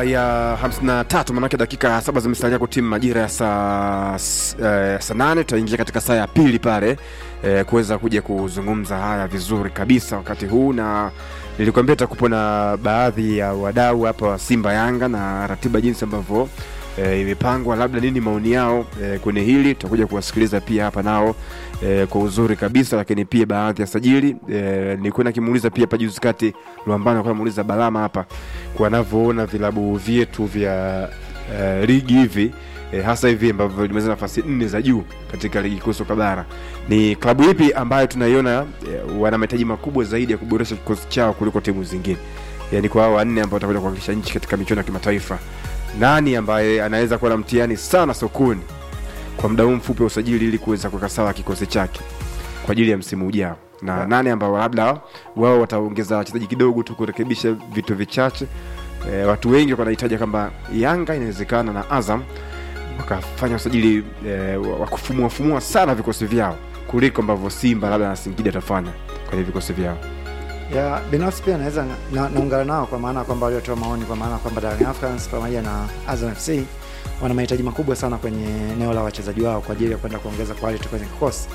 ya 53 manake dakika saba zimesalia kutimu majira ya saa s- eh, saa nane tutaingia katika saa ya pili pale eh, kuweza kuja kuzungumza haya vizuri kabisa wakati huu na nilikwambia takupo na baadhi ya wadau hapa wa simba yanga na ratiba jinsi ambavyo e, imepangwa labda nini maoni yao e, kwenye hili tutakuja kuwasikiliza pia hapa nao e, kwa uzuri kabisa lakini pia baadhi ya sajili e, nilikuwa nakimuuliza pia hapa juzi kati Luambano alikuwa anamuuliza Balama hapa kwa anavyoona vilabu vyetu vya e, ligi hivi e, hasa hivi ambavyo limeweza nafasi nne za juu katika ligi kuu soka bara ni klabu ipi ambayo tunaiona e, wana mahitaji makubwa zaidi ya kuboresha kikosi chao kuliko timu zingine yani kwa hao wanne ambao watakuja kuwakilisha nchi katika michuano ya kimataifa nani ambaye anaweza kuwa na mtihani sana sokoni kwa muda huu mfupi wa usajili ili kuweza kuweka sawa kikosi chake kwa ajili ya msimu ujao na Yeah. nani ambao labda wao wataongeza wachezaji kidogo tu kurekebisha vitu vichache e, watu wengi wanahitaji kwamba yanga inawezekana na azam wakafanya usajili e, wa kufumuafumua sana vikosi vyao kuliko ambavyo simba labda na singida atafanya kwenye vikosi vyao ya binafsi pia naweza na- naungana nao kwa maana kwamba waliotoa maoni kwa maana kwamba Young Africans pamoja na Azam FC wana mahitaji makubwa sana kwenye eneo la wachezaji wao kwa ajili ya kwenda kuongeza quality kwenye kikosi.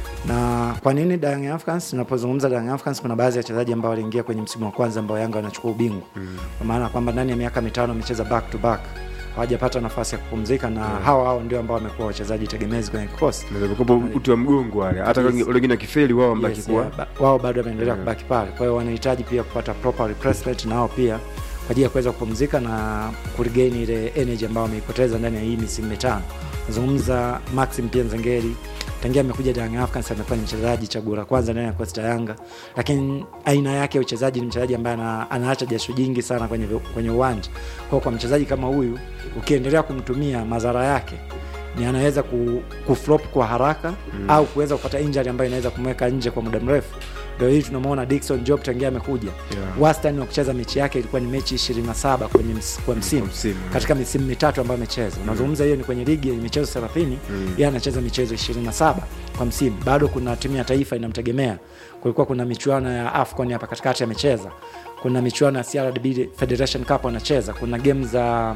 Na kwa nini Young Africans? Tunapozungumza Young Africans, kuna baadhi ya wachezaji ambao waliingia kwenye msimu wa kwanza ambao Yanga wanachukua ubingwa mm. kwa maana kwamba ndani ya miaka mitano wamecheza back to back hawajapata nafasi ya kupumzika na Yeah. hawa hao ndio ambao wamekuwa wachezaji tegemezi kwenye kikosi kopo uti wa mgongo wale hata Yes. wale wengine wakifeli wao wambaki yes, kuwa yeah, ba- wao bado wameendelea Yeah. kubaki pale kwa hiyo wanahitaji pia kupata proper replacement nao pia kwa ajili ya kuweza kupumzika na kuregain ile energy ambayo wameipoteza ndani ya hii misimu mitano nazungumza maxim pia nzengeri tangia amekuja Young Africans amekuwa ni mchezaji chaguo la kwanza ndani ya kikosi cha Yanga, lakini aina yake ya uchezaji ni mchezaji ambaye ana, anaacha jasho jingi sana kwenye, kwenye uwanja. Kwa hiyo kwa mchezaji kama huyu ukiendelea kumtumia, madhara yake ni anaweza ku, kuflop kwa haraka mm. au kuweza kupata injury ambayo inaweza kumweka nje kwa muda mrefu. Ndio hii tunamwona Dickson Job tangia amekuja Yeah. wastani wa kucheza mechi yake ilikuwa ni mechi 27 kwenye ms, kwa msimu msimu, yeah. katika misimu mitatu ambayo amecheza unazungumza hiyo ni kwenye ligi yenye michezo 30 Mm. yeye anacheza michezo 27 kwa msimu bado kuna timu ya taifa inamtegemea kulikuwa kuna michuano ya afcon hapa katikati amecheza kuna michuano ya CRDB Federation Cup anacheza kuna game za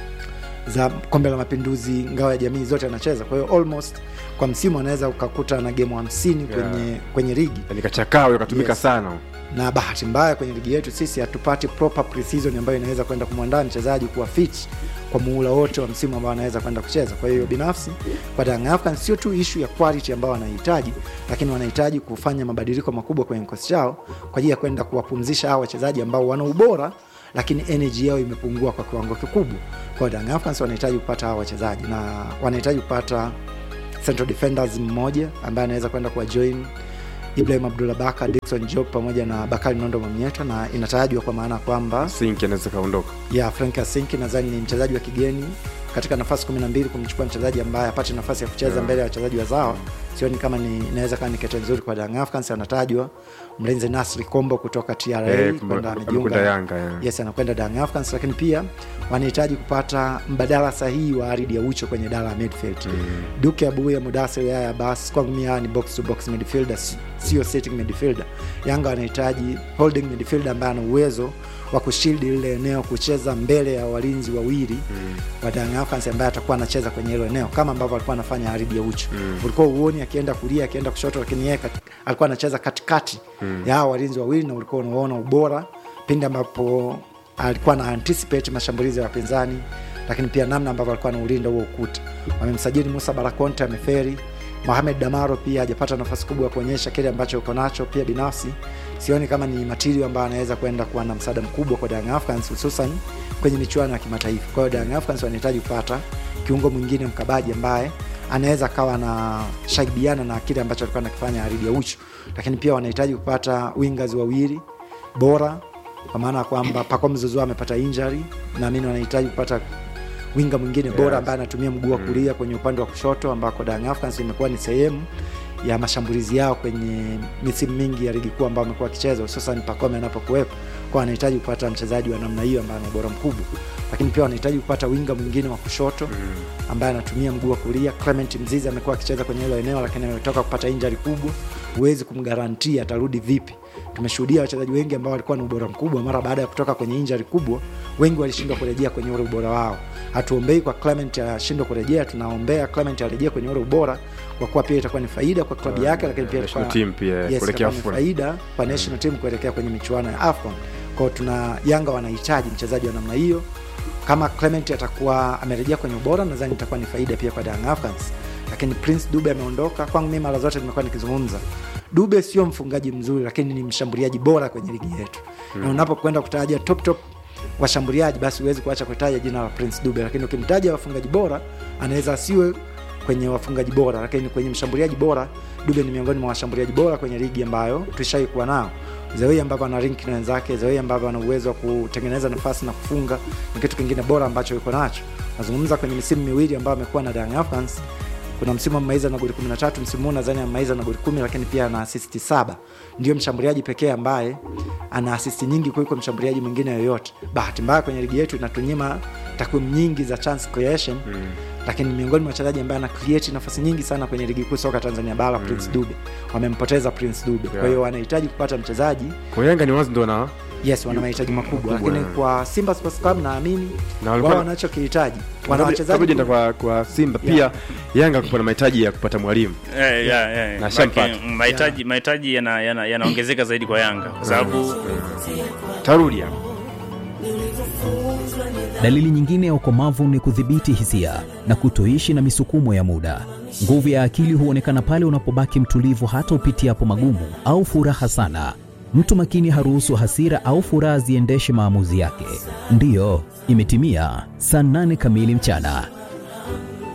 za kombe la mapinduzi ngao ya jamii zote anacheza kwa hiyo almost kwa msimu anaweza ukakuta na game 50 kwenye kwenye ligi yani kachakawe katumika Yes. sana na bahati mbaya kwenye ligi yetu sisi hatupati proper preseason ambayo inaweza kwenda kumwandaa mchezaji kuwa fit kwa muhula wote wa msimu ambao anaweza kwenda kucheza. Kwa hiyo binafsi kwa Young Africans sio tu issue ya quality ambao wanahitaji, lakini wanahitaji kufanya mabadiliko makubwa kwenye kikosi chao kwa ajili ya kwenda kuwapumzisha hao wachezaji ambao wana ubora lakini energy yao imepungua kwa kiwango kikubwa. Kwa hiyo Young Africans wanahitaji kupata hao wachezaji na wanahitaji kupata central defenders mmoja ambaye anaweza kwenda kuwa join Ibrahim Abdullah Baka, Dickson Job pamoja na Bakari Nondo Mamieto, na inatajwa kwa maana kwamba sinki anaweza kaondoka ya Frank Asinki nadhani ni mchezaji wa kigeni katika nafasi 12 kumchukua mchezaji ambaye apate nafasi ya kucheza Yeah. mbele ya wachezaji wazawa sioni kama ni inaweza kama ni kete nzuri kwa Young Africans. Anatajwa mlinzi Nasri Kombo kutoka TRA Eh, kwenda amekwenda amejiunga Yanga yeah. yes anakwenda Young Africans, lakini pia wanahitaji kupata mbadala sahihi wa Aridi ya Ucho kwenye dala ya midfield Mm. Duke Abuya, Mudassir Yahya Abbas, kwangu mimi hawa ni box to box midfielder, si- sio sitting midfielder. Yanga wanahitaji holding midfielder ambaye ana uwezo wa kushield lile eneo, kucheza mbele ya walinzi wawili Mm. wa Young Africans ambaye atakuwa anacheza kwenye hilo eneo kama ambavyo alikuwa anafanya Aridi ya Ucho. Mm. Ulikuwa uoni akienda kulia, akienda kushoto, lakini yeye kat- alikuwa anacheza katikati Mm. ya hao walinzi wawili, na ulikuwa unaona ubora pindi ambapo alikuwa na anticipate mashambulizi ya wapinzani, lakini pia namna ambavyo alikuwa anaulinda huo ukuta. Wamemsajili Musa Barakonte, ameferi. Mohamed Damaro pia hajapata nafasi kubwa ya kuonyesha kile ambacho uko nacho. Pia binafsi sioni kama ni material ambayo anaweza kwenda kuwa na msaada mkubwa kwa Young Africans, hususan kwenye michuano ya kimataifa. Kwa hiyo Young Africans wanahitaji kupata kiungo mwingine mkabaji ambaye anaweza akawa na shaibiana na kile ambacho alikuwa anakifanya Aridi ya Ucho, lakini pia wanahitaji kupata wingers wawili bora, kwa maana ya kwamba Pacome Zouzoua amepata injury, naamini wanahitaji kupata winga mwingine bora Yes. ambaye anatumia mguu wa Mm. kulia kwenye upande wa kushoto, ambako Young Africans imekuwa ni sehemu ya mashambulizi yao kwenye misimu mingi ya ligi kuu ambao amekuwa akicheza, hususan Pacome anapokuwepo, kwa wanahitaji kupata mchezaji wa namna hiyo ambaye ana ubora mkubwa, lakini pia wanahitaji kupata winga mwingine wa kushoto Mm. ambaye anatumia mguu wa kulia. Clement Mzizi amekuwa akicheza kwenye hilo eneo, lakini ametoka kupata injury kubwa, huwezi kumgarantia atarudi vipi tumeshuhudia wachezaji wengi ambao walikuwa na ubora mkubwa mara baada ya kutoka kwenye injari kubwa wengi walishindwa kurejea kwenye ule ubora wao hatuombei kwa clement ashindwe kurejea tunaombea clement arejee kwenye ule ubora kwa kuwa pia itakuwa ni faida kwa klabu yake lakini pia national itakuwa- team pia, yes, kuelekea itakuwa ni AFCON. faida kwa national team kuelekea kwenye michuano ya afcon kwao tuna yanga wanahitaji mchezaji wa namna hiyo kama clement atakuwa amerejea kwenye ubora nadhani itakuwa ni faida pia kwa Young Africans lakini prince dube ameondoka kwangu mimi mara zote nimekuwa nikizungumza dube sio mfungaji mzuri lakini ni mshambuliaji bora kwenye ligi yetu na unapokwenda kutaja top top washambuliaji basi huwezi kuacha kutaja jina la prince dube lakini ukimtaja wafungaji bora anaweza asiwe kwenye wafungaji bora lakini kwenye mshambuliaji bora dube ni miongoni mwa washambuliaji bora kwenye ligi ambayo tushai kuwa nao zawei ambavyo ana rink na wenzake zawei ambavyo ana uwezo wa kutengeneza nafasi na kufunga ni kitu kingine bora ambacho yuko nacho nazungumza kwenye misimu miwili ambayo amekuwa na Young Africans kuna msimu amemaliza na goli 13 msimu huu nadhani amemaliza na goli 10 lakini pia ana asisti saba ndio mshambuliaji pekee ambaye ana asisti nyingi kuliko mshambuliaji mwingine yoyote bahati mbaya kwenye ligi yetu inatunyima takwimu nyingi za chance creation mm. lakini miongoni mwa wachezaji ambaye ana create nafasi nyingi sana kwenye ligi kuu soka tanzania bara mm. prince dube wamempoteza prince dube yeah. kwa hiyo wanahitaji kupata mchezaji kwa yanga ni wazi ndo na yes wana mahitaji makubwa Makubwa, lakini yeah. kwa simba sports club naamini Na walikuwa- wao wanachokihitaji wana Kabla- wachezaji kabla jenda kwa, kwa simba pia yanga kupa na mahitaji ya kupata mwalimu Eh, yeah, yeah. Na shampata. Maana mahitaji mahitaji yana- yana- yanaongezeka zaidi kwa Yanga kwa sababu tarudi hapa Dalili nyingine ya ukomavu ni kudhibiti hisia na kutoishi na misukumo ya muda. Nguvu ya akili huonekana pale unapobaki mtulivu hata upitiapo magumu au furaha sana. Mtu makini haruhusu hasira au furaha ziendeshe maamuzi yake. Ndiyo, imetimia saa nane kamili mchana.